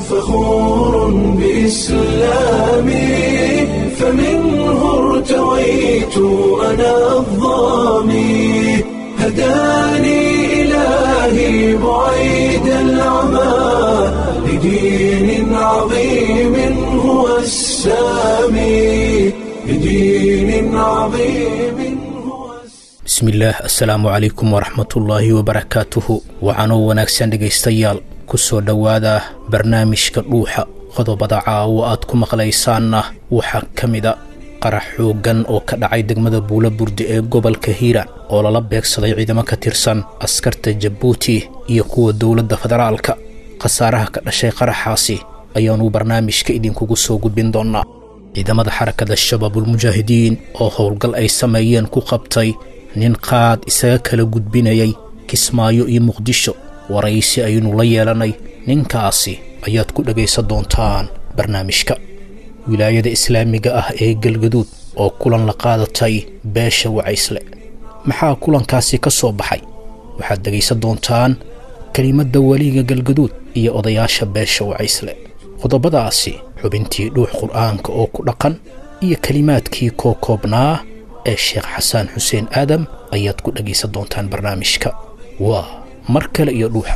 فخور بإسلامي فمنه ارتويت أنا الظامي هداني إلهي بعيد العمى لدين عظيم هو السامي لدين عظيم هو السامي bismillaah assalaamu calaykum waraxmatullaahi wabarakaatuhu waxaanoo wanaagsan dhegaystayaal ku soo dhowaada barnaamijka dhuuxa qodobada caawo aad ku maqlaysaanna waxaa ka mida qarax xooggan oo ka dhacay degmada buula burde ee gobolka hiiraan oo lala beegsaday ciidamo ka tirsan askarta jabuuti iyo kuwa dowladda federaalka khasaaraha ka dhashay qaraxaasi ayaannu barnaamijka idinkugu soo gudbin doonnaa ciidamada xarakada shabaabulmujaahidiin oo howlgal ay sameeyeen ku qabtay nin qaad isaga kala gudbinayay kismaayo iyo muqdisho waraysi aynu la yeelanay ninkaasi ayaad ku dhegaysan doontaan barnaamijka wilaayada islaamiga ah ee galgaduud oo kulan la qaadatay beesha wacaysle maxaa kulankaasi ka soo baxay waxaad dhegaysan doontaan kelimadda weliga galgaduud iyo odayaasha beesha wacaysle qodobadaasi xubintii dhuux qur'aanka oo ku dhaqan iyo kelimaadkii kookoobnaa ee sheekh xasaan xuseen aadam ayaad ku dhegaysan doontaan barnaamijka waa mar kale iyo dhuuxa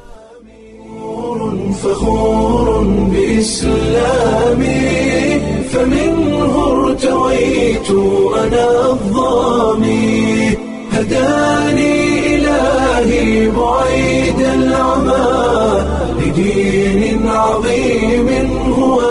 فخور بإسلامي فمنه ارتويت أنا الظامي هداني إلهي بعيد العمى لدين عظيم هو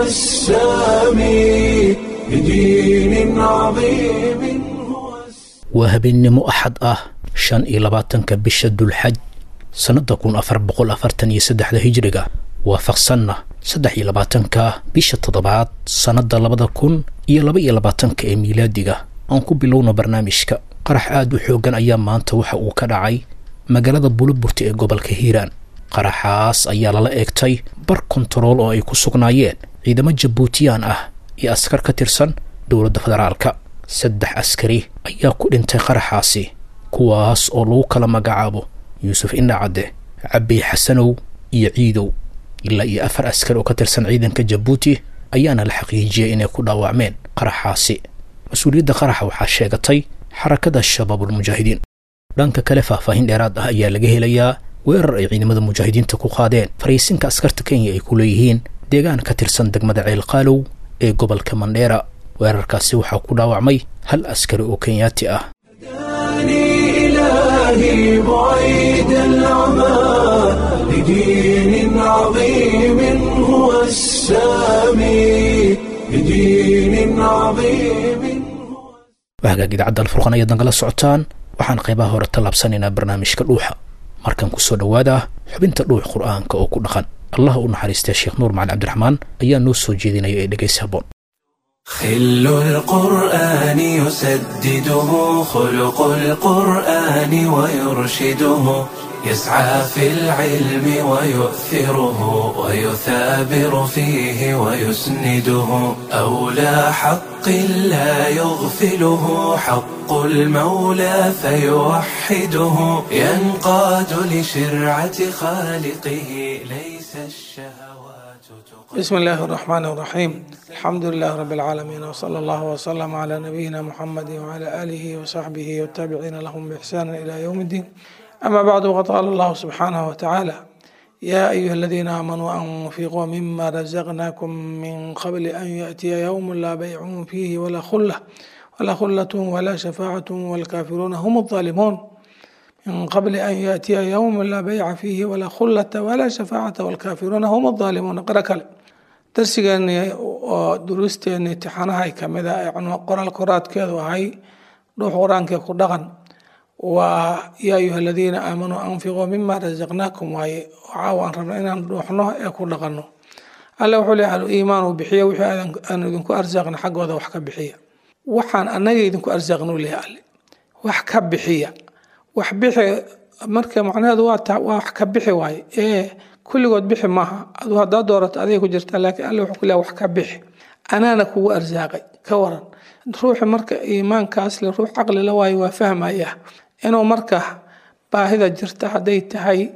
السامي لدين عظيم هو السامي waa habeennimo axad ah shan iyo labaatanka bisha dulxaj sannadda kun afar boqol afartan iyo saddexda hijriga waafaqsanna saddex iyo labaatanka bisha toddobaad sannadda labada kun iyo laba iyo labaatanka ee miilaadiga aan ku bilowno barnaamijka qarax aad u xooggan ayaa maanta waxa uu ka dhacay magaalada buliburta ee gobolka hiiraan qaraxaas ayaa lala eegtay bar kontarool oo ay ku sugnaayeen ciidamo jabuutiyaan ah iyo askar ka tirsan dowladda federaalka saddex askari ayaa ku dhintay qaraxaasi kuwaas oo lagu kala magacaabo yuusuf indhacadde cabbi xasanow iyo ciidow ilaa iyo afar askar oo ka tirsan ciidanka jabuuti ayaana la xaqiijiyey inay ku dhaawacmeen qaraxaasi mas-uuliyadda qaraxa waxaa sheegatay xarakada shabaabulmujaahidiin dhanka kale faahfaahin dheeraad ah ayaa laga helayaa weerar ay ciidamada mujaahidiinta ku qaadeen fariisinka askarta kenya ay ku leeyihiin deegaan ka tirsan degmada ceelqaalow ee gobolka mandheera weerarkaasi waxaa ku dhaawacmay hal askari oo kenyaati ah هداني إلهي بعيد العمى لدين عظيم هو السامي لدين عظيم هو wahagaag idaacadda alfurqan ayaad nagala socotaan waxaan qaybaha hore tallaabsanaynaa barnaamijka dhuuxa markan ku soo dhowaada xubinta dhuux qur'aanka oo ku dhaqan allah u naxariistay sheekh nuur macali cabdiraxmaan ayaa noo soo jeedinaya ee dhegaysi habboon خل القرآن يسدده خلق القرآن ويرشده يسعى في العلم ويؤثره ويثابر فيه ويسنده أولى حق لا يغفله حق المولى فيوحده ينقاد لشرعة خالقه ليس الشهوات تقدم بسم الله الرحمن الرحيم الحمد لله رب العالمين وصلى الله وسلم على نبينا محمد وعلى آله وصحبه والتابعين لهم بإحسان إلى يوم الدين أما بعد وقد قال الله سبحانه وتعالى يا أيها الذين آمنوا أنفقوا مما رزقناكم من قبل أن يأتي يوم لا بيع فيه ولا خلة ولا خلة ولا شفاعة والكافرون هم الظالمون من قبل أن يأتي يوم لا بيع فيه ولا خلة ولا شفاعة والكافرون هم الظالمون قرأ كلام darsigeeni oo duruusteeni imtixaanahay kamid a ee qoraal koraadkeedu ahay dhuux qur-aankee ku dhaqan waa yaa ayuha aladiina aamanuu anfiquu mima rasaqnaakum waaye caawa aan rabna inaan dhuuxno ee ku dhaqanno alle wuxuu leeyahay al-iimaan uu bixiya wixii aan idinku arsaaqna xaggooda wax ka bixiya waxaan annaga idinku arsaaqna u leeyahay alle wax ka bixiya wax bixi marka macnaheedu waa ta waa wax ka bixi waaye ee kulligood bixi maaha adu haddaa doorato aday ku jirtaa laakiin alle wuxuu ku leeyahay wax ka bixi anaana kugu arsaaqay ka waran ruuxi marka iimaankaas le ruux caqli la waayo waa fahmaya inuu marka baahida jirta hadday tahay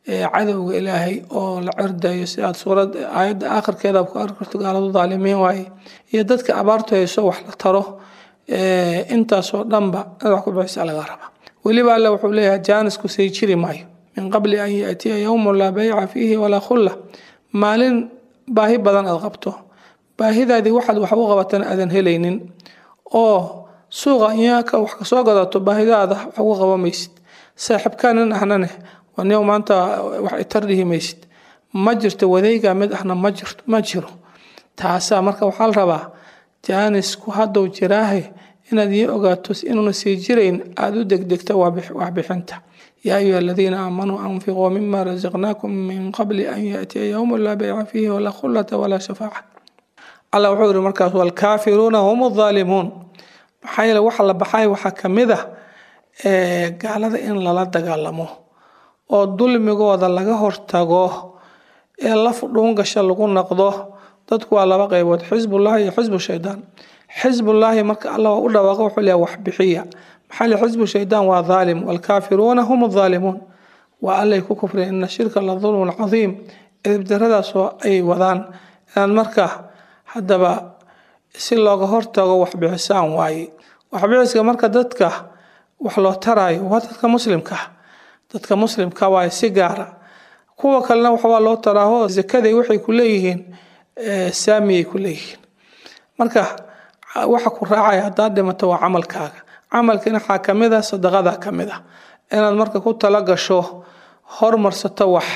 cadowga ilaahay oo la cirdayo si aad suurad aayadda aakhirkeeda ku arki karto gaaladu daalimiin waaye iyo dadka abaartu hayso wax la taro intaasoo dhanba inaad wax ku bixisa laga raba weliba alle wuxuu leeyahay jaanisku say jiri maayo min qabli an yaatiya yowmun laa bayca fiihi walaa khulla maalin baahi badan aad qabto baahidaadii waxaad wax u qabatana aadan helaynin oo suuqa inyaaka wax kasoo gadato baahidaada wax ugu qaban maysid saaxiibkaanin ahnane nin maanta wax itar dhihi maysid ma jirto wadayga mid ahna ma jirto ma jiro taasaa marka waxaa la rabaa jaanisku hadduu jiraahe inaad ii ogaato inuuna sii jirayn aada u degdegto waxbixinta yaa ayuha aladiina aamanuu anfiquu mima rasaqnaakum min qabli an yaatiya yowmu laa bayca fiihi walaa khullata walaa shafaaca allah wuxuu yihi markaas walkaafiruuna hum aalimuun maxaa yeele waxa la baxay waxaa kamid ah gaalada in lala dagaalamo oo dulmigooda laga hortago ee laf dhuungasha lagu noqdo dadku waa laba qaybood xisbullahi iyo xisbu shaydaan xisbullaahi marka allah u dhawaaqo wuxuu leeyahay wax bixiya maxaa le xisbu shaydaan waa dhaalim waalkaafiruuna hum adhaalimuun waa allay ku kufreen ina shirka la dulmun cadiim edibdaradaasoo ay wadaan inaad marka haddaba si looga hortago waxbixisaan waaye waxbixiska marka dadka wax loo taraayo waa dadka muslimka dadka muslimka waaye si gaara kuwa kalena waxbaa loo taraaho zakaday waxay ku leeyihiin saamiyay ku leeyihiin marka waxa ku raacaya haddaad dhimato waa camalkaaga camalkiina waxaa kamid ah sadaqada kamid ah inaad marka ku tala gasho hormarsato wax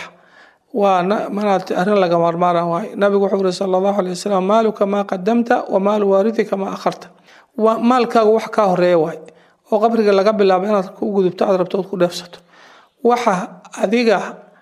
waa manaat arrin laga maarmaara waaye nabigu wuxuu yiri sala allahu alay wasalam maaluka maa qadamta wa maalu waarithika maa akharta maalkaagu wax kaa horeeya waaye oo qabriga laga bilaabo inaad ku gudubto aad rabto ood ku dheefsato waxa adiga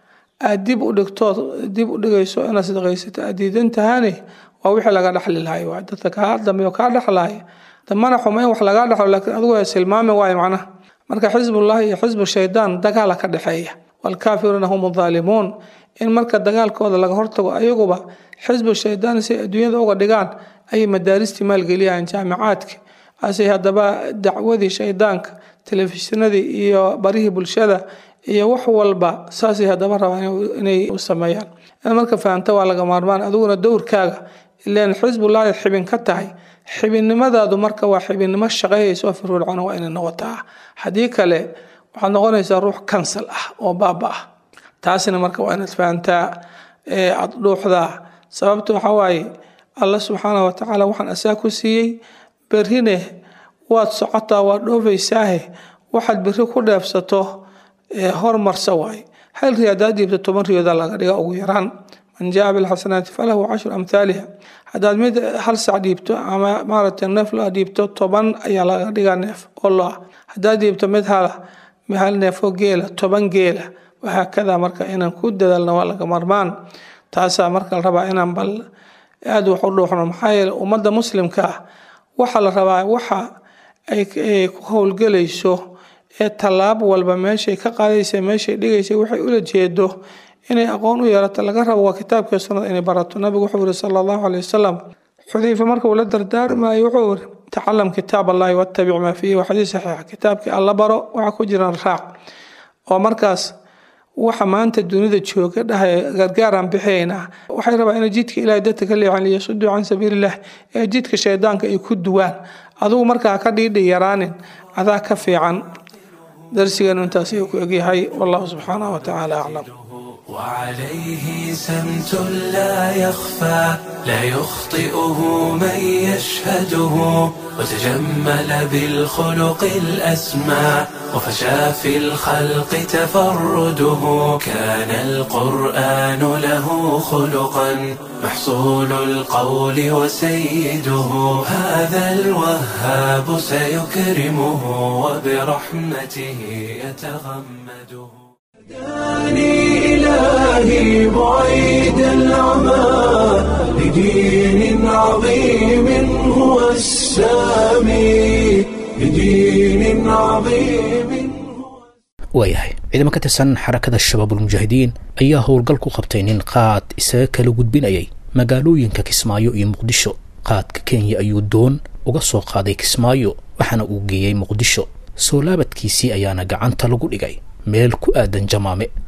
aad dib u dhigtood dib u dhigayso inaad sadaqaysato aad diidan tahane waa wixii laga dhexli lahay waay dadka kaa dambeeyo kaa dhexlaya damana xuma in wax lagaa dhexlo laakiin adigu waa silmaami waaye macnaha marka xisbullahi iyo xisbu shaydaan dagaala ka dhexeeya waalkaafiruuna hum adhaalimuun in marka dagaalkooda laga hortago ayaguba xisbu shaydaan si adduunyada uga dhigaan ayay madaaristii maalgeliyaan jaamicaadka asay haddaba dacwadii shaydaanka telefishinadii iyo barihii bulshada iyo wax walba saasay haddaba rabaan inay u sameeyaan in marka fahamta waa laga maarmaan adiguna dowrkaaga ileen xisbullahi xibin ka tahay xibinnimadaadu marka waa xibinnimo shaqeeyaysa oo firfircoon waa inay noqotaa haddii kale waxaad noqonaysaa ruux kansal ah oo baaba ah taasina marka waa inaad fahamtaa aad dhuuxdaa sababta waxaa waaye alla subxaana wa tacaala waxaan asaa ku siiyey berrine waad socotaa waad dhoofaysaahe waxaad berri ku dheefsato hormarsa waaye hal ri haddaad dhiibto toban riyooda laga dhiga ugu yaraan man jaa bilxasanaati falahu cashru amhaaliha haddaad mid hal sac dhiibto ama maaragtay neef lo dhiibto toban ayaa laga dhigaa neef oo lo ah haddaad dhiibto mid hala hal neefoo geela toban geela wahaakada marka inaan ku dadaalno waa laga marmaan taasaa marka la rabaa inaan bal aada wax u dhuuxno maxaa yeele ummadda muslimka ah waxaa la rabaa waxa ay ku howlgelayso ee tallaab walba meeshay ka qaadaysa meeshay dhigaysa waxay ula jeedo inay aqoon u yeelato laga rabo waa kitaabkii sunnada inay barato nabigu wuxuu yiri sala allahu caleyh wasalam xudayfa marka uu la dardaarmayo wuxuu yiri tacalam kitaab allahi wattabic maa fiihi waa xadiis saxiixa kitaabkii alla baro waxa ku jiran raac oo markaas waxa maanta dunida jooga dhahay gargaaraan bixinaynaa waxay rabaa inay jidka ilahay dadka ka leexan liyasuduu can sabiililah ee jidka shaydaanka ay ku duwaan adigu markaa ka dhiidhi yaraanin adaa ka fiican darsigeenu intaas ayuu ku egyahay wallahu subxaanahu watacaala aclam وعليه سمت لا يخفى لا يخطئه من يشهده وتجمل بالخلق الأسمى وفشى في الخلق تفرده كان القرآن له خلقا محصول القول وسيده هذا الوهاب سيكرمه وبرحمته يتغمده هداني إلهي بعيد العمى لدين عظيم هو السامي لدين عظيم waayahay ciidamo ka tirsan xarakada shabaabulmujaahidiin ayaa howlgal ku qabtay nin qaad isaga kala gudbinayay magaalooyinka kismaayo iyo muqdisho qaadka kenya ayuu doon uga soo qaaday kismaayo waxaana uu geeyey muqdisho soo laabadkiisii ayaana gacanta lagu dhigay meel ku aadan jamaame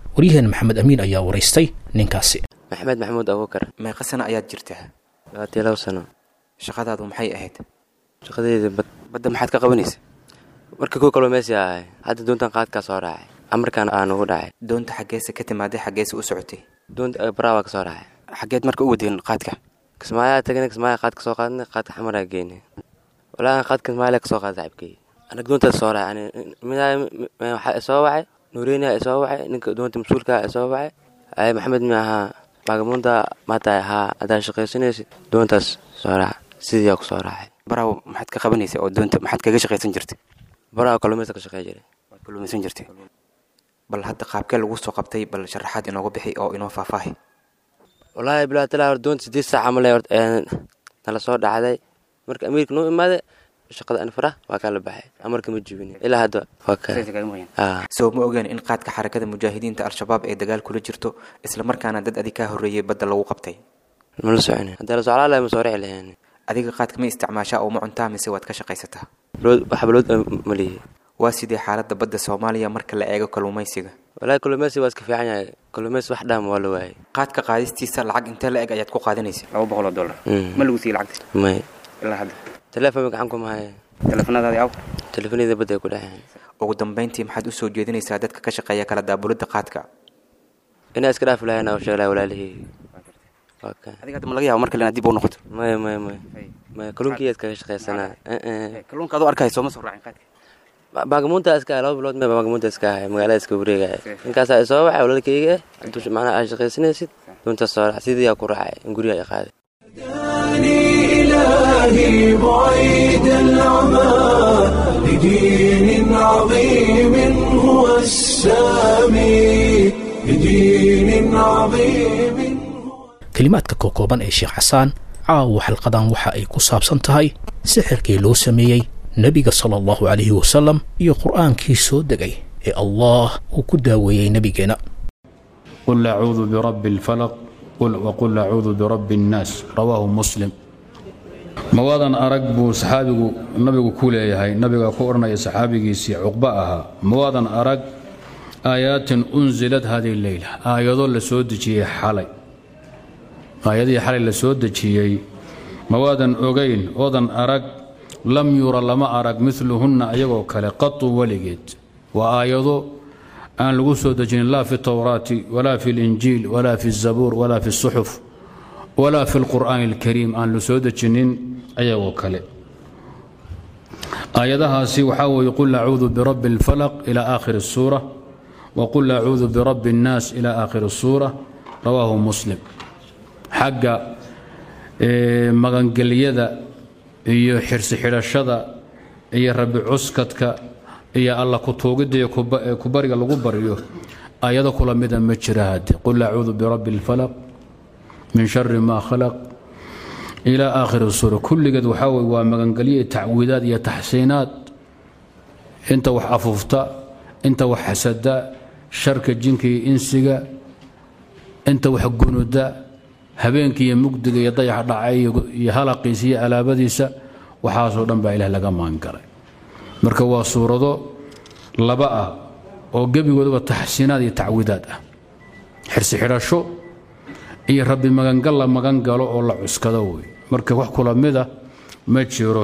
waryaheena maxamed amiin ayaa waraystay ninkaasi maxamed maxamuud abuukar meeqa sano ayaad jirtaa labaatiyo labo sano shaqadaadu maxay ahayd shaqadeyda bad badda maxaad ka qabanaysa marka kuwa kaloo meesii ahay hadda doontan qaadkaa soo raacay amarkaan aan ugu dhacay doonta xaggeese ka timaaday xaggeese u socotay doonta baraa ka soo raacay xaggeed marka u wadeen qaadka kismaayaa tagnay kismaaya qaadka soo qaadnay qaadka xamaraa geynay walaa qaadka kismaayaa kasoo qaaday saaxibkey anaga doontaas soo raacay waxaa isoo wacay nuureyniyaa isoo wacay ninka doonta mas-uulkaa isoo wacay ay maxamed mi ahaa baagamuunda maatahay ahaa haddaa shaqaysanaysid doontaas soo raac sidii ku soo raacay baraaw maxaad ka qabanaysa oo doonta maxaad kaga shaqaysan jirtay baraa kalluumaysta ka shaqey jiray waad kalluumaysan jirtay bal hadda qaabkee lagu soo qabtay bal sharaxaad inooga bixi oo inoo faahfaahi wallaahi bilaa talaa hor doonta sideed saac camal nala soo dhacday marka amiirka noo imaaday shaqada anfara waa kaa la baxay amarka ma jibin ilaa hadda waa ka soo ma ogeen in qaadka xarakada mujaahidiinta al-shabaab ee dagaal kula jirto islamarkaana dad adi kaa horreeyey badda lagu qabtay mala socon haddii la soclaa lahay ma soo rici lahayn adiga qaadka ma isticmaashaa oo ma cuntaa mise waad ka shaqaysataa wax balood ma lihi waa sidee xaaladda badda soomaaliya marka la eego kalluumaysiga wallaahi kalluumaysi waa iska fiican yahay kalluumaysi wax dhaama waa la waayay qaadka qaadistiisa lacag intee la eg ayaad ku qaadanaysa laba boqoloo dollar ma lagu siiyey lacagta may ilaa hadda teleefon gacan kuma haya teleefanadaadii aw teleefanada badda ay ku dhexeen ugu dambayntii maxaad u soo jeedinaysaa dadka ka shaqeeya kala daabulidda qaadka inaa iska dhaafi lahayn oo sheeg lahay walaalihii waa ka adiga hadda ma laga yaabo mar kalena dib u noqoto maya maya maya maya kalluunkiyaad kaga shaqaysanaa kalluunka adoo arkaya sooma soo raacin qaadka baagamuunta iska ahay laba bilood mee baagamuunta iska ahay magaalada iska wareegaya ninkaasaa isoo wacay walaalkayga eh hadduu macnaha aad shaqaysanaysid doontaas soo raac sidii aa ku raacay in guriga ay qaaday إلهي بعيد العمى لدين عظيم هو السامي لدين عظيم kelimaadka kookooban ee sheekh xasaan caawa xalqadan waxa ay ku saabsan tahay sixirkii loo sameeyey nebiga sala allahu calayhi wasalam iyo qur'aankii soo degay ee allah uu ku daaweeyey nebigeenna قل أعوذ برب الفلق قل وقل أعوذ برب الناس رواه مسلم mawaadan arag buu saxaabigu nabigu ku leeyahay nabiga ku odhanaya saxaabigiisii cuqba ahaa mawaadan arag aayaatin unsilad hadihi leyla aayado la soo dejiyey xalay aayadihii xalay la soo dejiyey mawaadan ogayn oodan arag lam yura lama arag miluhunna ayagoo kale qatu weligeed waa aayado aan lagu soo dejinin laa fi towraati walaa fi linjiil walaa fi zabuur walaa fi suxuf walaa fi lqur'aani alkariim aan la soo dejinin ayagoo kale aayadahaasi waxaa weeye qul acuudu birabbi اlfalaq ila aakhiri الsuura waqul acuudu birabbi الnaas ila aakhiri الsuura rawaahu muslim xagga magangelyada iyo xirsi xidhashada iyo rabi cuskadka iyo alla kutuugidda iyo kubariga lagu baryo ayado kula mida ma jira hadde qul acuudu birabbi اlfalaq min shari ma khalaq ilaa aakhiri suura kulligeed waxaa weye waa magangelyo tacwiidaad iyo taxsiinaad inta wax afuufta inta wax xasada sharka jinka iyo insiga inta wax gunuda habeenkii iyo mugdiga iyo dayax dhacay iyo halaqiisa iyo alaabadiisa waxaasoo dhan baa ilaah laga maangalay marka waa suurado laba ah oo gebigoodaba taxsiinaad iyo tacwiidaad ah xirsi xidhasho iyo rabbi magangal la magan galo oo la cuskado wey marka wax kula mida ma jiro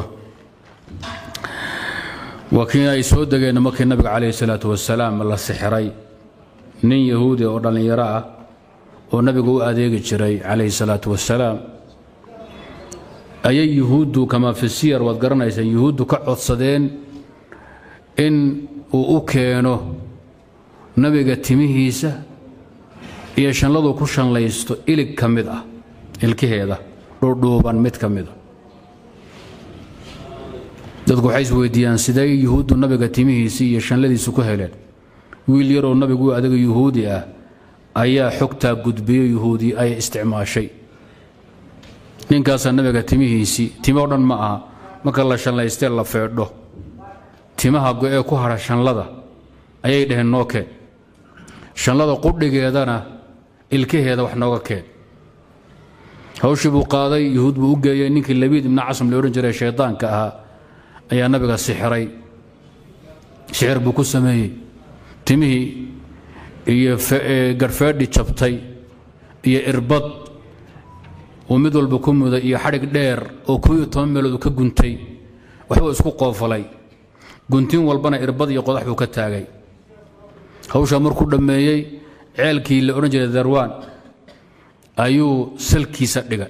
waa kii ay soo degeen markii nabiga calayhi salaatu wasalaam la sixiray nin yahuudi oo dhallinyaro ah oo nabiga u adeegi jiray calayhi salaatu wasalaam ayay yuhuuddu kamaa fi siyar waad garanaysaan yuhuuddu ka codsadeen in uu u keeno nabiga timihiisa iyo shanladu ku shanlaysto ilig ka mid ah ilkaheeda dhuudhuuban mid ka mida dadku waxay isweydiiyaan sidee yuhuuddu nabiga timihiisii iyo shanladiisu ku heleen wiil yaroo nabigu adaga yuhuudi ah ayaa xogtaa gudbiyo yuhuudi ay isticmaashay ninkaasaa nabiga timihiisii timoo dhan ma aha marka la shanlaystee la feedho timaha go-ee ku hadha shanlada ayay dhaheen noo keen shanlada qudhigeedana ilkaheeda wax nooga keen hawshii buu qaaday yuhuud buu u geeyey ninkii labiid ibna casam la odhan jiray shaydaanka ahaa ayaa nabiga sixiray sixir buu ku sameeyey timihii iyo garhfeedhi jabtay iyo irbad uu mid walba ku muday iyo xadhig dheer oo koo iyo toban meelood ka guntay waxbuu isku qoofalay guntin walbana irbad iyo qodax buu ka taagay hawshaa markuu dhammeeyey ceelkii la odhan jiray darwaan ayuu salkiisa dhigay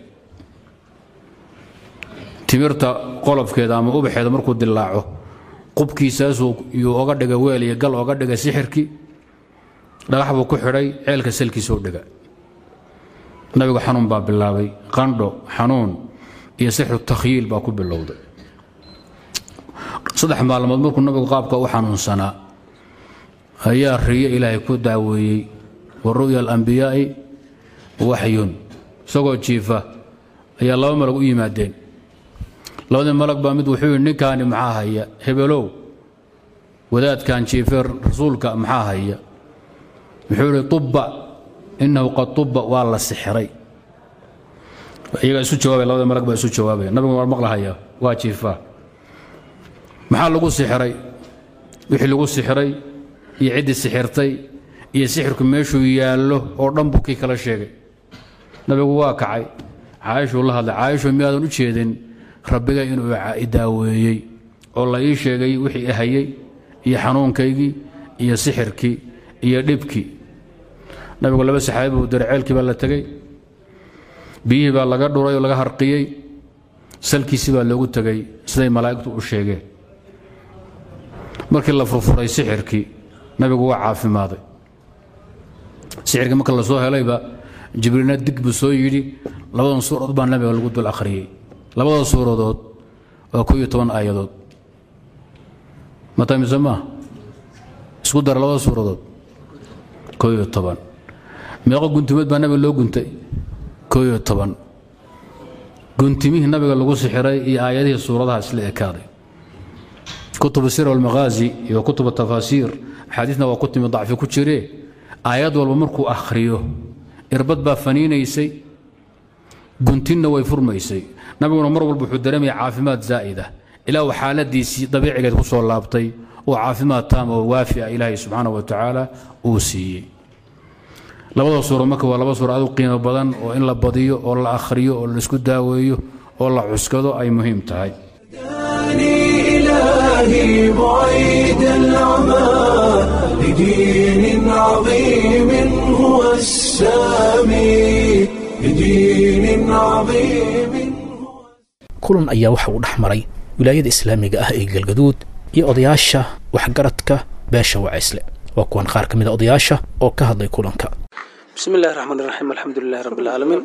timirta qolofkeeda ama ubaxeeda markuu dilaaco qubkiisaasuu yuu oga dhigay weel iyo gal oga dhigay sixirkii dhagax buu ku xidhay ceelka salkiisuu dhiga nabigu xanuun baa bilaabay qandho xanuun iyo sixru takhyiil baa ku bilowday saddex maalmood markuu nabigu qaabka u xanuunsanaa ayaa riyo ilaahay ku daaweeyey wa ru'ya alambiyaa'i waxyun isagoo jiifa ayaa laba malag u yimaadeen labadii malag baa mid wuxuu yidhi ninkaani maxaa haya hebelow wadaadkan jiife rasuulka maxaa haya wuxuu yidhi tubba innahu qad tubba waa la sixiray iyagaa isu jawaabaya labada malag baa isu jawaabaya nabigu waa maqlahaya waa jiifaa maxaa lagu sixiray wixii lagu sixiray iyo ciddii sixirtay iyo sixirku meeshuu yaallo oo dhan buu kii kala sheegay nabigu waa kacay caaishuu la hadlay caaishu miyaadan u jeedin rabbiga inuu i daaweeyey oo la ii sheegay wixii ahayey iyo xanuunkaygii iyo sixirkii iyo dhibkii nabigu laba saxaabi buu diray ceelkii baa la tegey biyihii baa laga dhuray oo laga harqiyey salkiisii baa loogu tegey siday malaa'igtu u sheegeen markii la furfuray sixirkii nabigu waa caafimaaday sixirkii marka la soo helayba jibriilna dig buu soo yidhi labadan suuradood baa nabiga lagu dul akhriyey labada suuradood waa koo iyo toban aayadood mata mise maaha isku dara labada suuradood koo iyo toban meeqo guntimeed baa nabiga loo guntay koo iyo toban guntimihii nabiga lagu sixiray iyo aayadihii suuradaha isla ekaaday kutubu sir walmaghaazi iyo kutubu tafaasiir axaadiisna waa ku timi dacfi ku jiree aayad walba markuu akhriyo irbad baa faniinaysay guntinna way furmaysay nabiguna mar walba wuxuu dareemaya caafimaad zaa'ida ilaa uu xaaladiisii dabiicigeed ku soo laabtay oo caafimaad taam oo waafi ah ilaahay subxaana wa tacaala uu siiyey labada suuro marka waa laba suuro aad u qiimo badan oo in la badiyo oo la akhriyo oo laisku daaweeyo oo la cuskado ay muhiim tahay إلهي بعيد العمى لدين عظيم هو السامي لدين عظيم kulan ayaa waxa uu dhex maray wilaayada islaamiga ah ee galgaduud iyo odayaasha waxgaradka beesha wacaysle waa kuwan qaar ka mid a odayaasha oo ka hadlay kulanka bismi illaahi raxmaan iraxiim alxamdulilahi rabbi alcaalamiin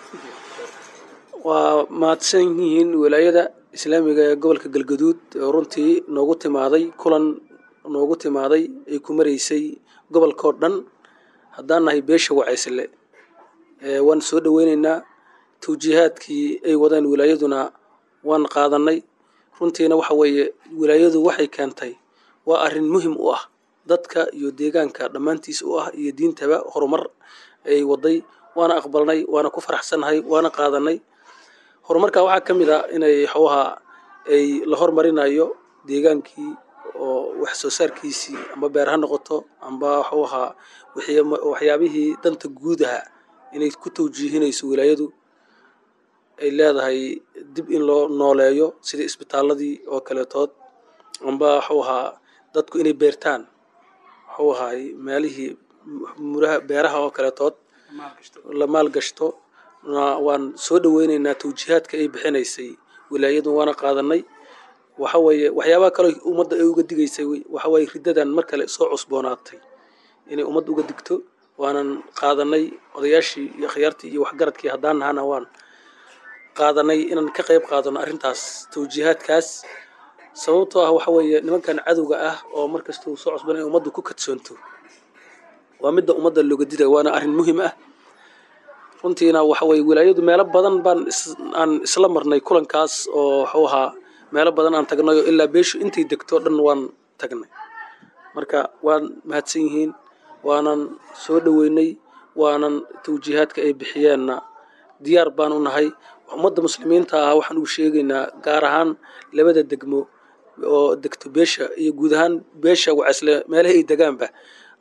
waa mahadsan yihiin wilaayada islaamiga ee gobolka galgaduud oo runtii noogu timaaday kulan noogu timaaday ay ku maraysay gobolkao dhan haddaan nahay beesha wacaysle waan soo dhoweyneynaa tawjiihaadkii ay wadeen wilaayaduna waan qaadanay runtiina waxa weeye wilaayadu waxay keentay waa arrin muhim u ah dadka iyo deegaanka dhammaantiis u ah iyo diintaba horumar ay waday waana aqbalnay waana ku faraxsannahay waana qaadanay horumarka waxaa ka mid a inay xoohaa ay la hormarinayo deegaankii oo wax soo saarkiisii amba beer ha noqoto amba waxuu ahaa waxyaabihii danta guudaha inay ku tawjiihinayso wilaayadu ay leedahay dib in loo nooleeyo sidii isbitaaladii oo kaleetood amba waxuu ahaa dadku inay beertaan waxuu ahaay meelihii muraha beeraha oo kaleetood la maalgashto waan soo dhoweyneynaa tawjiihaadka ay bixinaysay wilaayadu waana qaadanay waxa weeye waxyaabaha kaloo ummadda ay uga digaysay waxa weeye riddadan mar kale soo cusboonaatay inay ummadda uga digto waanan qaadanay odayaashii iyo akhyaartii iyo waxgaradkii haddaan nahana waan qaadanay inaan ka qayb qaadano arrintaas tawjiihaadkaas sababtoo ah waxa weeye nimankan cadowga ah oo mar kasta uu soo cusban in ummaddu ku kadsoonto waa midda ummadda looga diday waana arrin muhim ah runtiina waxa weye wilaayadu meelo badan baan aan isla marnay kulankaas oo waxuu ahaa meelo badan aan tagnay oo ilaa beeshu intay degto dhan waan tagnay marka waan mahadsan yihiin waanan soo dhoweynay waanan tawjiihaadka ay bixiyeenna diyaar baan u nahay ummadda muslimiinta ah waxaan uu sheegaynaa gaar ahaan labada degmo oo degto beesha iyo guud ahaan beesha wacasle meelaha ay degaanba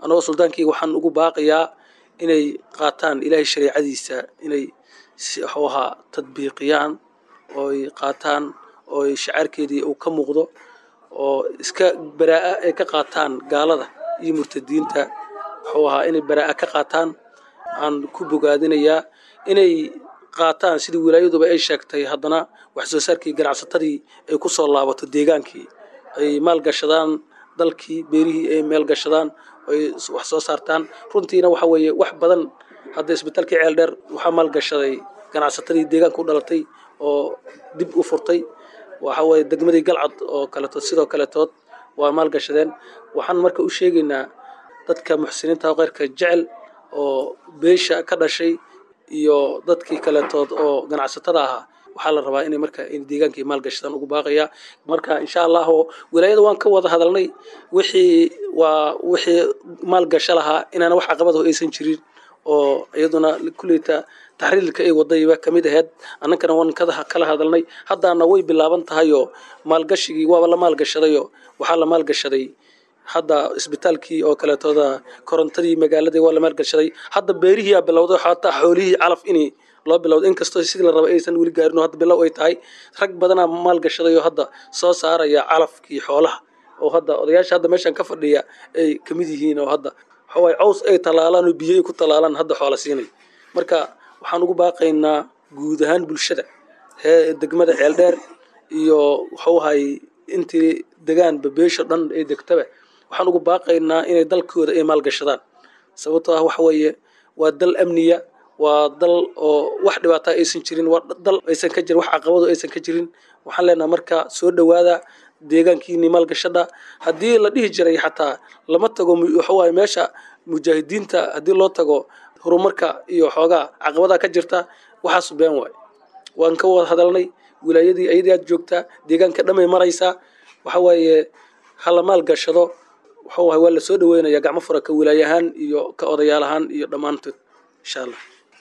annagoo suldaankii waxaan ugu baaqayaa inay qaataan ilaahay shareecadiisa inay wuxuu ahaa tadbiiqiyaan ooy qaataan ooy shacaarkeedii uu ka muuqdo oo iska baraa'a ay ka qaataan gaalada iyo murtadiinta wuxuu ahaa inay baraa'a ka qaataan aan ku bogaadinayaa inay qaataan sidii wilaayaduba ay sheegtay haddana wax soo saarkii ganacsatadii ay ku soo laabato deegaankii ay maalgashadaan dalkii beerihii ay meelgashadaan ay wax soo saartaan runtiina waxa weeye wax badan hadda isbitaalkii ceel dheer waxaa maalgashaday ganacsatadii deegaanka u dhalatay oo dib u furtay waxa weeye degmadii galcad oo kaletood sidoo kaletood waa maalgashadeen waxaan marka u sheegaynaa dadka muxsiniinta oo kheyrka jecel oo beesha ka dhashay iyo dadkii kaletood oo ganacsatada ahaa waxaa la rabaa inay marka in deegaankii maalgashadaan ugu baaqaya marka insha allahu wilaayada waan ka wada hadalnay wixii waa wixii maalgasho lahaa inaana wax caqabado aysan jirin oo iyaduna kulleyta taxriirka ay wadayba kamid ahayd annankana waan kala hadalnay haddaana way bilaaban tahayoo maalgashigii waaba la maalgashadayoo waxaa la maalgashaday hadda isbitaalkii oo kaleetooda korontadii magaaladii waa la maalgashaday hadda beerihiiaa bilowday xataa xoolihii calaf inii loo bilowday inkastoo sidii la raba aysan weli gaarin oo hadda bilow ay tahay rag badanaa maalgashaday oo hadda soo saaraya calafkii xoolaha oo hadda odayaasha hadda meeshan ka fadhiya ay kamid yihiin oo hadda waxawaay caws ay talaalaan oo biyo ay ku talaalaan hadda xoola siinay marka waxaan ugu baaqaynaa guud ahaan bulshada hee degmada ceeldheer iyo waxuu ahay intii degaanba beesha dhan ay degtaba waxaan ugu baaqaynaa inay dalkooda ay maalgashadaan sababtoo ah waxa weeye waa dal amniya waa dal oo wax dhibaata aysan jirin waa dal aysan ka jirin wax caqabado aysan ka jirin waxaan leenaha marka soo dhowaada deegaankiini maalgashada haddii la dhihi jiray xataa lama tago waxawaay meesha mujaahidiinta haddii loo tago horumarka iyo xoogaa caqabadaha ka jirta waxaasu been waay waan ka wada hadalnay wilaayadii ayadii aad joogtaa deegaanka dhamay maraysaa waxa waaye hala maalgashado waxawaay waa lasoo dhaweynaya gacmo fura ka wilaayahaan iyo ka odayaal ahaan iyo dhammaantood insha allah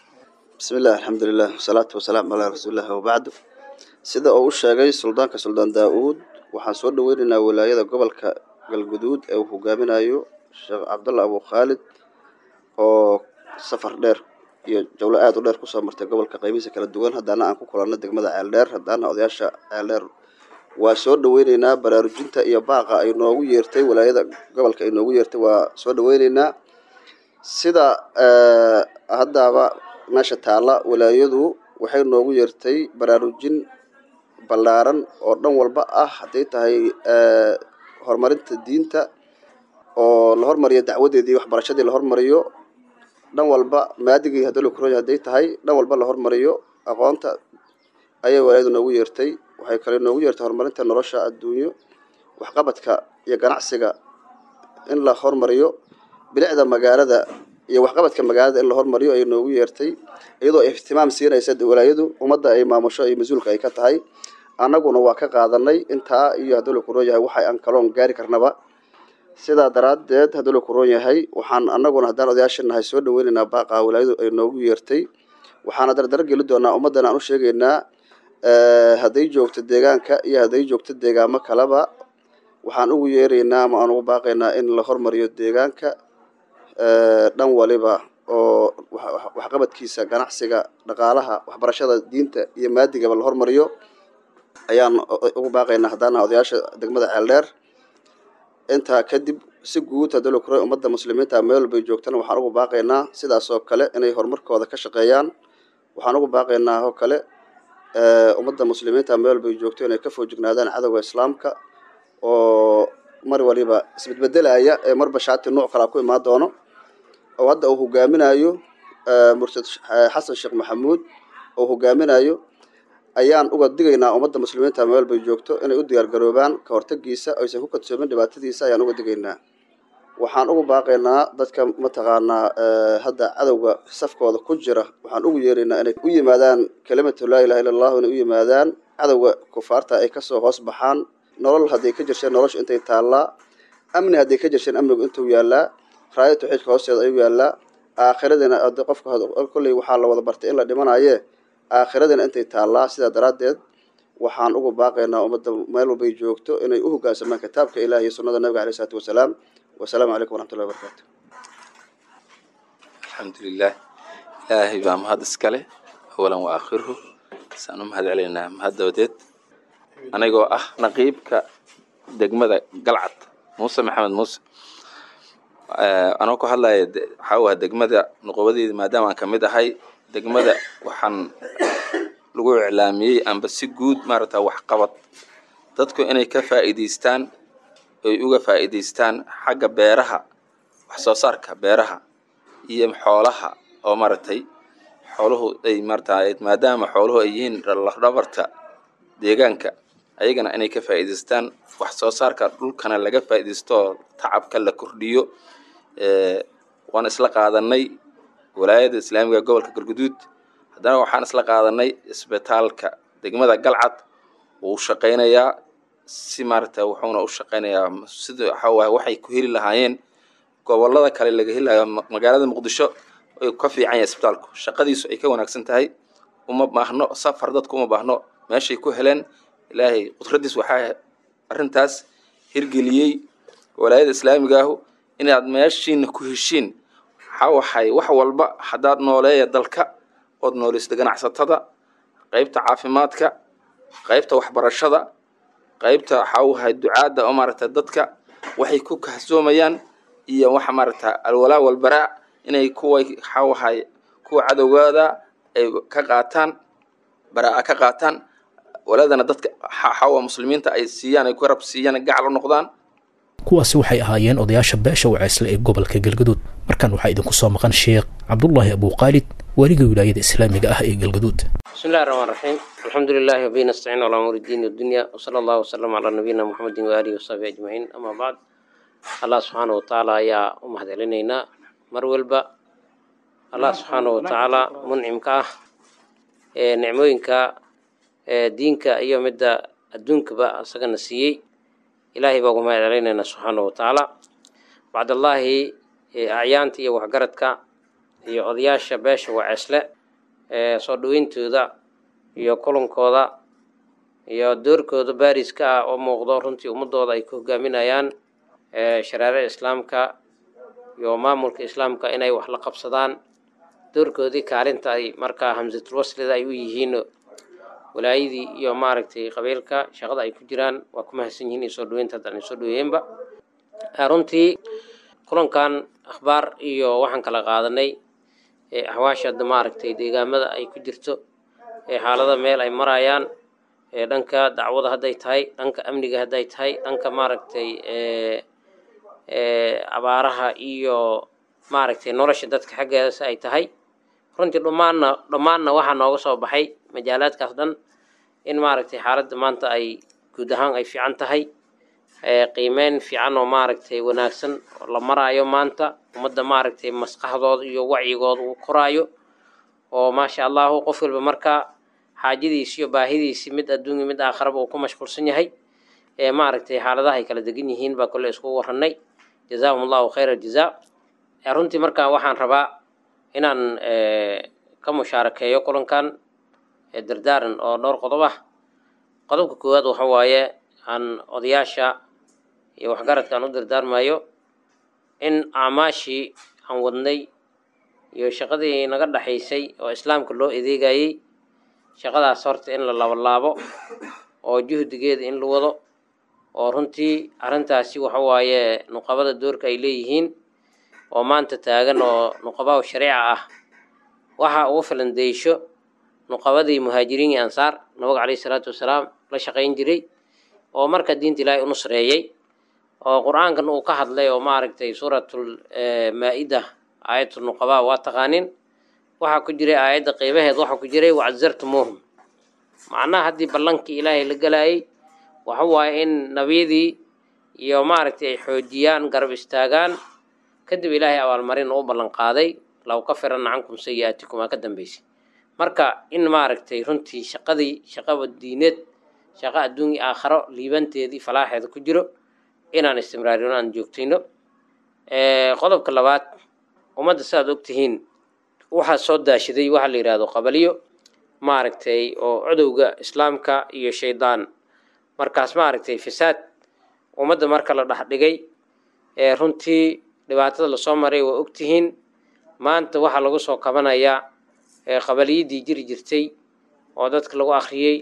bismi illah alxamdulilah wasalaatu wasalaamu calaa rasuulilah wabacdu sida uu u sheegay suldaanka suldaan daa-uud waxaan soo dhaweynaynaa wilaayada gobolka galguduud ee uu hogaaminayo sheekh cabdalla abu khaalid oo safar dheer iyo jawlo aada u dheer kusoo martay gobolka qaybihiisa kala duwan haddaana aan ku kulanno degmada ceeldheer haddaana odayaasha ceeldheer waa soo dhaweyneynaa baraarujinta iyo baaqa ay noogu yeertay wilaayada gobolka ay noogu yeertay waa soo dhaweyneynaa sida haddaaba meesha taalla wilaayadu waxay noogu yeertay baraarujin ballaaran oo dhan walba ah hadday tahay horumarinta diinta oo la hormariyo dacwadeedii waxbarashadii la hormariyo dhan walba maadigii hadii lakuroya hadday tahay dhan walba la hormariyo aqoonta ayay walaayadu noogu yeertay waxay kale noogu yeertay horumarinta nolosha adduunyo waxqabadka iyo ganacsiga in la hormariyo bilicda magaalada iyo waxqabadka magaalada in la hormariyo ayay noogu yeertay iyadoo ihtimaam siinaysa walaayadu ummadda ay maamusho iyo mas-uulka ay ka tahay annaguna waa ka qaadanay intaa iyo haddii la kuroon yahay waxay aan kaloon gaari karnaba sidaa daraaddeed haddii la kuroon yahay waxaan annaguna haddaan odayaasha nahay soo dhaweynaynaa baaqa walaayadu ay noogu yeertay waxaana dardar geli doonaa ummaddana aan u sheegaynaa hadday joogto deegaanka iyo hadday joogto deegaamo kaleba waxaan ugu yeeraynaa ama aan ugu baaqaynaa in la hormariyo deegaanka dhan waliba oo waxqabadkiisa ganacsiga dhaqaalaha waxbarashada diinta iyo maadigaba la hormariyo ayaan ugu baaqaynaa haddaana odayaasha degmada ceeldheer intaa kadib si guud haddii la kuray ummadda muslimiinta meel walbay joogtana waxaan ugu baaqaynaa sidaas oo kale inay horumarkooda ka shaqeeyaan waxaan ugu baaqaynaa oo kale ummadda muslimiinta meel walbay joogto inay ka foojignaadaan cadowga islaamka oo mar waliba isbedbedelaya ee marba shaati nuuc kalaa ku imaan doono oo hadda uu hogaaminayo murtad xasan sheekh maxamuud oo hogaaminayo ayaan uga digaynaa ummadda muslimiinta meel bay joogto inay u diyaargaroobaan ka hortagiisa aysan ku kadsoomin dhibaatadiisa ayaan uga digaynaa waxaan ugu baaqaynaa dadka mataqaanaa hadda cadowga safkooda ku jira waxaan ugu yeeraynaa inay u yimaadaan kelimatu laa ilaha illa allahu inay u yimaadaan cadowga kufaarta ay kasoo hoos baxaan nolol hadday ka jirsheen nolosha intay taallaa amni hadday ka jirsheen amnigu intuu yaallaa raaya tawxiidka hoosteeda ayuu yaallaa aakhiradina qofka kolley waxaa la wada bartay in la dhimanaye aakhiradina intay taallaa sidaa daraaddeed waxaan ugu baaqaynaa ummadda meel walbay joogto inay u hoggaansamaan kitaabka ilaah iyo sunnada nabiga aleyh isalaatu wasalaam wasalaamu calaykum waraxmatullahi wabarakatu alxamdulilah ilaahay baa mahad iskale awalan wa aakhiruhu saan u mahad celaynaa mahad dabadeed anigoo ah naqiibka degmada galcad muuse maxamed muuse anoo ku hadlaya waxaa waa degmada nuqobadeeda maadaama aan kamid ahay degmada waxaan lagu iclaamiyey amba si guud maaragta waxqabad dadku inay ka faa'iidaystaan oy uga faa'iidaystaan xagga beeraha wax soo saarka beeraha iyo xoolaha oo maaragtay xooluhu ay maarata maadaama xooluhu ay yihiin lafdhabarta deegaanka ayagana inay ka faa'iidaystaan wax soo saarka dhulkana laga faa'iidaysto oo tacabka la kordhiyo waan isla qaadanay walaayada islaamiga gobolka galguduud haddana waxaan isla qaadanay isbitaalka degmada galcad wuu shaqaynayaa si maaragta wuxuuna u shaqaynayaa sida waxaa waxay ku heli lahaayeen gobolada kale laga heli lahaa magaalada muqdisho ay ka fiican yahay isbitaalku shaqadiisu ay ka wanaagsan tahay uma baahno safar dadku uma baahno meeshay ku heleen ilaahay qudradiis waxaa arrintaas hirgeliyey walaayada islaamiga ahu inaad meeshiina ku heshiin waxaa waxay wax walba haddaad nooleeya dalka ood nooleysta ganacsatada qaybta caafimaadka qaybta waxbarashada qaybta waxaa wahay ducaadda oo maaragta dadka waxay ku kahsoomayaan iyo waxa maaragta alwalaa walbaraa inay kuwa waxaa wahay kuwa cadowgaada ay ka qaataan baraa ka qaataan walaadana dadka waxaa muslimiinta ay siiyaan ay ku rab siiyaan gacal u noqdaan kuwaasi waxay ahaayeen odayaasha beesha waceysle ee gobolka galgaduud markan waxaa idinku soo maqan sheekh cabdullaahi abuuqaalid waaliga wilaayada islaamiga ah ee galgaduud بسم الله الرحمن الرحيم الحمد لله وبه نستعين على امور الدين والدنيا وصلى الله وسلم على نبينا محمد واله وصحبه اجمعين اما بعد الله سبحانه وتعالى يا امهد علينا مر walba الله سبحانه وتعالى منعمك ah ee nicmooyinka ee diinka iyo midda adduunkaba isagana siiyey ilaahay baa ugu mahad celinaynaa subxaanahu watacaala bacdallaahi acyaanta iyo waxgaradka iyo odayaasha beesha waceesle ee soo dhaweyntooda iyo kulankooda iyo doorkooda baariska ah oo muuqdo runtii ummadooda ay ku hogaaminayaan shareecada islaamka iyo maamulka islaamka inay wax la qabsadaan doorkoodii kaalinta ay markaa hamsatul waslida ay u yihiin walaayadii iyo maaragtay qabiilka shaqada ay ku jiraan waa ku mahadsan yihiin iyo soo dhaweynta haddaan soo dhaweeyeenba runtii kulankan akhbaar iyo waxaan kala qaadanay axwaasha hadda maaragtay deegaamada ay ku jirto ee xaalada meel ay marayaan ee dhanka dacwada hadday tahay dhanka amniga hadday tahay dhanka maaragtay abaaraha iyo maaragtay nolosha dadka xaggeeda si ay tahay runtii dhammaanna dhammaanna waxaa nooga soo baxay majaalaadkaas dhan in maaragtay xaaladda maanta ay guud ahaan ay fiican tahay qiimeyn fiican oo maaragtay wanaagsan oo la maraayo maanta ummadda maaragtay maskaxdooda iyo wacyigooda uu koraayo oo maasha allahu qof walba markaa xaajadiisi iyo baahidiisi mid adduunya mid aakharaba uu ku mashquulsan yahay ee maaragtay xaaladaha ay kala degan yihiin baa kole isku warranay jazaahum allahu khayra aljazaa runtii markaa waxaan rabaa inaan ka mushaarakeeyo kulankan dardaaran oo dhowr qodob ah qodobka koowaad waxa waaye aan odayaasha iyo waxgaradka aan u dardaarmayo in acmaashii aan wadnay iyo shaqadii naga dhexaysay oo islaamka loo adeegayey shaqadaas horta in la labalaabo oo juhdigeeda in la wado oo runtii arrintaasi waxa waaye nuqabada doorka ay leeyihiin oo maanta taagan oo nuqabaa shariica ah waxa ugu filan deysho nuqabadii muhaajiriin iyo ansaar nabiga caleyhi salaatu wasalaam la shaqayn jiray oo marka diinta ilaahay u nusreeyey oo qur-aankan uu ka hadlay oo maaragtay suuratul maa-ida aayatu nuqabaa waa taqaanin waxaa ku jiray aayadda qeybaheed waxaa ku jiray wacazartumuuhum macnaha haddii ballankii ilaahay la galaayey waxa waaye in nabiyadii iyo maaragtay ay xoojiyaan garab istaagaan kadib ilaahay abaalmarin u ballan qaaday law kafiranna cankum sayi-aatikum aa ka dambeysay marka in maaragtay runtii shaqadii shaqaba diineed shaqo adduun iyo aakharo liibanteedii falaaxeeda ku jiro inaan istimraarino aan joogtayno qodobka labaad ummadda sidaad ogtihiin waxaa soo daashaday waxaa la yidhahdo qabaliyo maaragtay oo codowga islaamka iyo shaydaan markaas maaragtay fasaad ummadda marka la dhex dhigay ee runtii dhibaatada lasoo maray waa ogtihiin maanta waxaa lagu soo kabanayaa qabaliyadii jiri jirtay oo dadka lagu akhriyey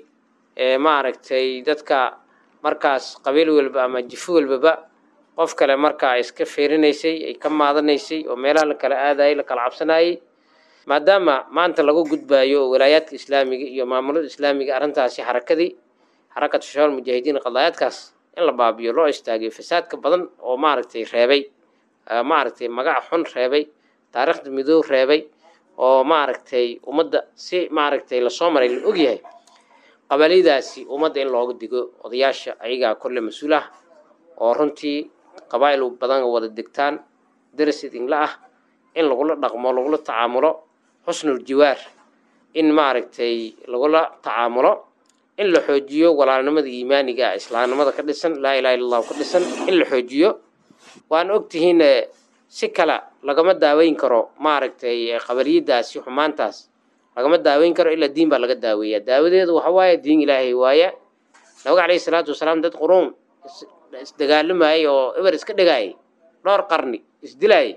maaragtay dadka markaas qabiil walba ama jifo walbaba qof kale markaa iska feerinaysay ay ka maadanaysay oo meelaha la kala aadayay la kala cabsanayay maadaama maanta lagu gudbaayo oo walaayaadka islaamiga iyo maamulada islaamiga arrintaasi xarakadii xarakatu shabaab mujaahidiin qadaayaadkaas in la baabiyo loo istaagiyo fasaadka badan oo maaragtay reebay maaragtay magac xun reebay taariikhda midoob reebay oo maaragtay ummadda si maaragtay lasoo maray la ogyahay qabaalidaasi ummadda in looga digo odayaasha ayagaa kolle mas-uul ah oo runtii qabaa'il badan wada degtaan daras idinla ah in lagula dhaqmo lagula tacaamulo xusnul jiwaar in maaragtay lagula tacaamulo in la xoojiyo walaalnimada iimaaniga ah islaamnimada ka dhisan laa ilaha illa allahu ka dhisan in la xoojiyo waan ogtihiin si kale lagama daaweyn karo maaragtay qabaliyadaasi xumaantaas lagama daaweyn karo ilaa diin baa laga daaweeyaa daawadeedu waxa waaye diin ilaahay waaye nabiga calayhi salaatu wasalaam dad quruun isdagaalamayay oo eber iska dhigayay dhowr qarni isdilayay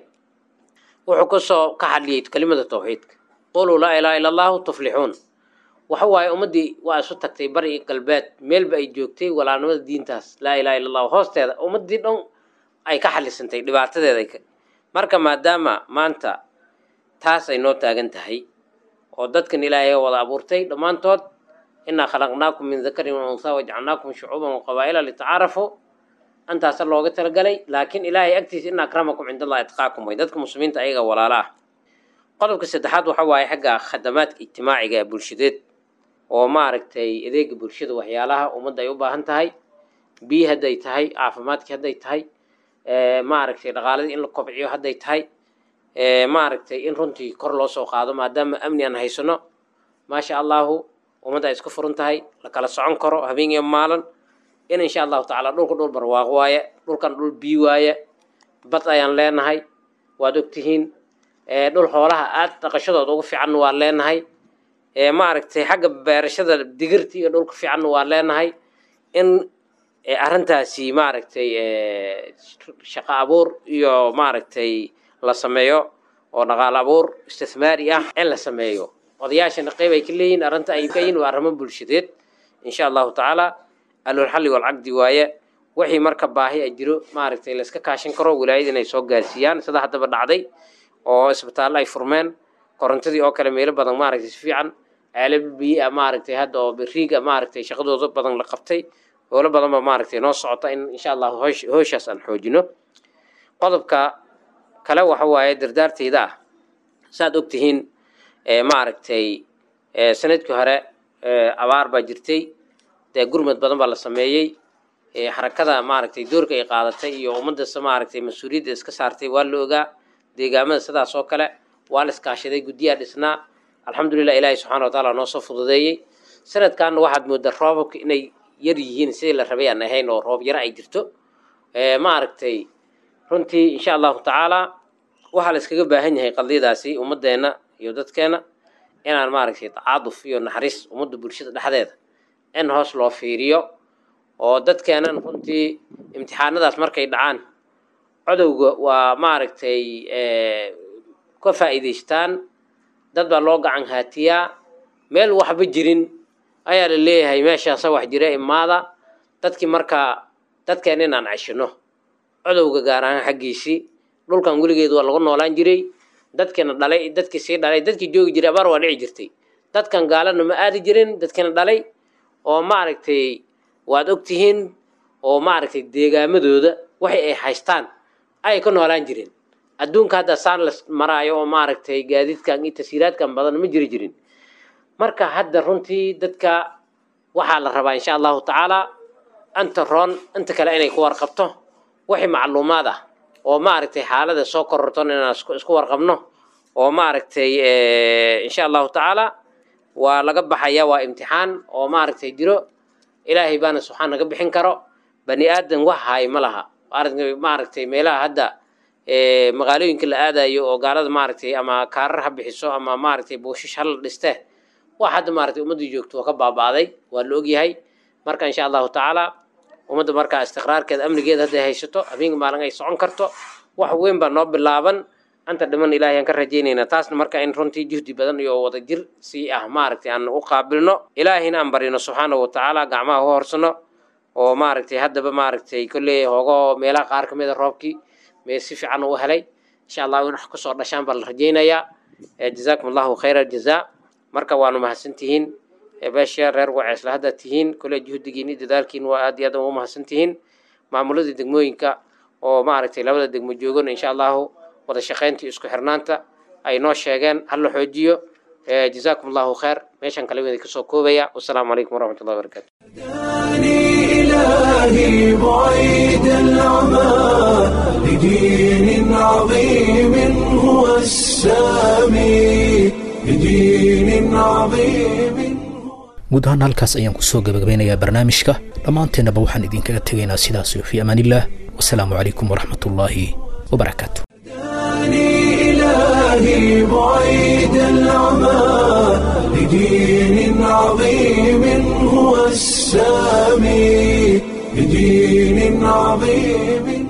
wuxuu kasoo ka hadliyey kelimada tawxiidka quluu laa ilaha illa allahu tuflixuun waxa waaye ummaddii waa isu tagtay bari iyo galbeed meelba ay joogtay walaalnimada diintaas laa ilaha illa allahu hoosteeda ummaddii dhan ay ka xalisantay dhibaatadeeda marka maadaama maanta taas ay noo taagan tahay oo dadkan ilaahay wada abuurtay dhammaantood inaa khalaqnaakum min dakarin wa unhaa wajcalnaakum shucuuban wa qabaa'ila litacaarafuu antaasa looga talagalay laakiin ilaahay agtiisa ina akramakum cind allahi atqaakum way dadka muslimiinta ayaga walaala ah qodobka saddexaad waxa waaye xagga khadamaadka ijtimaaciga ee bulshadeed oo maaragtay adeega bulshada waxyaalaha ummadda ay u baahan tahay biyi hadday tahay caafimaadkii hadday tahay maaragtay dhaqaaladii in la kobciyo hadday tahay maaragtay in runtii kor loo soo qaado maadaama amni aan haysano maasha allahu ummadda ay isku furan tahay la kala socon karo habeen iyo maalin in insha allahu tacaala dhulka dhul barwaaqo waaye dhulkan dhul bii waaye bad ayaan leenahay waad ogtihiin dhul xoolaha aad dhaqashadooda ugu fiicanna waan leenahay maaragtay xagga beerashada digirta iyo dhulka fiicanna waan leenahay in arrintaasi maaragtay shaqo abuur iyo maaragtay la sameeyo oo dhaqaal abuur istithmaari ah in la sameeyo odayaashana qeyb ay ka leeyihin arrinta ay ka yihin waa arrimo bulshadeed insha allahu tacaala alulxalli walcaqdi waaye wixii marka baahi a jiro maaragtay layska kaashan karo wilaayada inay soo gaarsiiyaan sida haddaba dhacday oo isbitaallo ay furmeen korontadii oo kale meelo badan maaragtay si fiican ceelaba biyi-a maaragtay hadda oo beriiga maaragtay shaqadooda badan la qabtay howlo badanba maaragtay noo socota in insha allahu hoosh hooshaas aan xoojino qodobka kale waxa waaye dardaarteyda ah saaad ogtihiin maaragtay sanadkii hore abaar baa jirtay dee gurmad badan baa la sameeyey xarakada maaragtay doorka ay qaadatay iyo ummaddas maaragtay mas-uuliyadda iska saartay waa la ogaa deegaamada sidaas oo kale waa la iskaashaday guddiyaa dhisnaa alxamdulilah ilaahay subxana wa taala noo soo fududeeyey sanadkanna waxaad moodaa roobabka inay yar yihiin sidii la rabay aan ahayn oo roob yaro ay jirto maaragtay runtii insha allahu tacaala waxaa la iskaga baahan yahay qadiyadaasi ummaddeena iyo dadkeena inaan maaragtay tacaaduf iyo naxariis ummadda bulshada dhexdeeda in hoos loo fiiriyo oo dadkeenan runtii imtixaanadaas markay dhacaan codowga waa maaragtay ka faa'iidaystaan dad baa loo gacan haatiyaa meel waxba jirin ayaa la leeyahay meeshaasa wax jira imaada dadkii markaa dadkeen inaan ceshino codowga gaar ahaan xaggiisii dhulkan weligeed waa lagu noolaan jiray dadkiina dhalay dadkii sii dhalay dadkii joogi jiray abaar waa dhici jirtay dadkan gaalana ma aadi jirin dadkiina dhalay oo maaragtay waad ogtihiin oo maaragtay deegaamadooda waxay ay haystaan ayay ka noolaan jireen adduunka hadda saan la maraayo oo maaragtay gaadiidkan iyo tasiiraadkan badan ma jiri jirin marka hadda runtii dadka waxaa la rabaa insha allahu tacaala anta roon inta kale inay ku warqabto wixii macluumaad ah oo maaragtay xaalada soo kororton inaan isku warqabno oo maaragtay insha allahu tacaala waa laga baxaya waa imtixaan oo maaragtay jiro ilaahay baana subxaan naga bixin karo bani aadan wax haay ma laha maaragtay meelaha hadda magaalooyinka la aadayo oo gaalada maaragtay ama kaarar ha bixiso ama maaragtay buushish hala dhiste wax hadda maaragtay ummaddii joogto waa ka baaba'day waa la ogyahay marka insha allahu tacaala ummadda markaa istiqraarkeeda amnigeeda hadday haysato habeenka maalin ay socon karto wax weyn baa noo bilaaban anta dhiman ilaahay aan ka rajaynaynaa taasna marka in runtii juhdi badan iyo wada jir sii ah maaragtay aan u qaabilno ilaahina aan barino subxaanahu watacaala gacmaha u horsano oo maaragtay haddaba maaragtay kolley hoogo meelaha qaar ka mid a roobkii mee si fiican u helay insha allah in wax kasoo dhashaan baa la rajaynayaa jazaakum allahu khayra aljazaa marka waanu mahadsantihiin beesha reer waceesla hadda tihiin kolley juhdigiin iyo dadaalkiin waa aad iyo aad u mahadsan tihiin maamuladii degmooyinka oo maaragtay labada degmo joogan insha allahu wada shaqayntii isku xirnaanta ay noo sheegeen hal la xoojiyo jazaakum allahu khayr meeshan kale wada kasoo koobaya wasalaamu calaykum waraxmat ullahi wabarakatu إلهي بعيد العمى لدين عظيم هو السامي لدين عظيم guud ahaan halkaas ayaan kusoo gabagabeynayaa barnaamijka dhammaanteennaba waxaan idinkaga tegaynaa sidaas iyo fii amaanillaah wasalaamu calaykum waraxmat ullaahi wabarakaatu إلهي بعيد العمى لدين عظيم هو السامي لدين عظيم